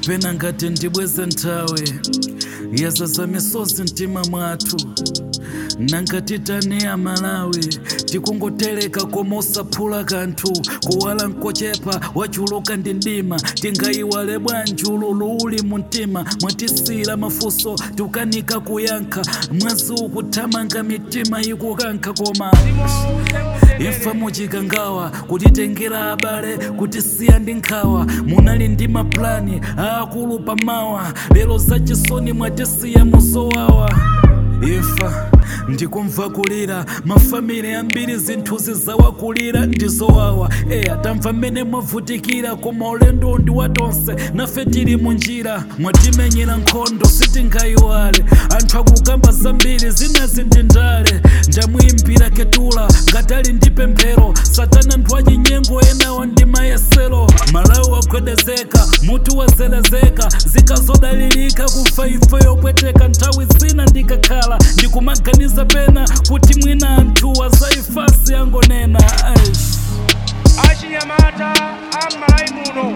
pena ngati ndibweze nthawi yazaza misozi mtima mwathu nangati taniya malawi tikungotereka koma osaphula kanthu kuwala nkochepa wachuluka ndi mdima tingayiwale bwanji ululu uli mu mtima mwatisiyira mafunso tikukanika kuyankha mwezi ukuthamanga mitima ikukankha koma imfa muchikangawa kutitengera abale kutisiya ndi nkhawa munali ndi maplani aakulu pamawa lero zachisoni mwatisiya muzowawa imfa ndikumva kulira mafamili ambiri zinthuzi zawakulira ndizowawa eya tamva mmene mwavutikira koma ulendo ndi watonse nafe tili munjira mwatimenyera nkhondo sitingayiwale anthu akukamba zambiri zinazi ndi ndale ndamuyimbira ketula ngatali ndi pemphero satana nthu achinyengo enawo ndi mayesero malawi wagwedezeka mutu wazelezeka zikazodalirika kufa ife yopweteka nthawi zina ndikakhala ndikumaganiza pena kuti mwina anthu wazaifasi yangonena aish achinyamata am'malawi muno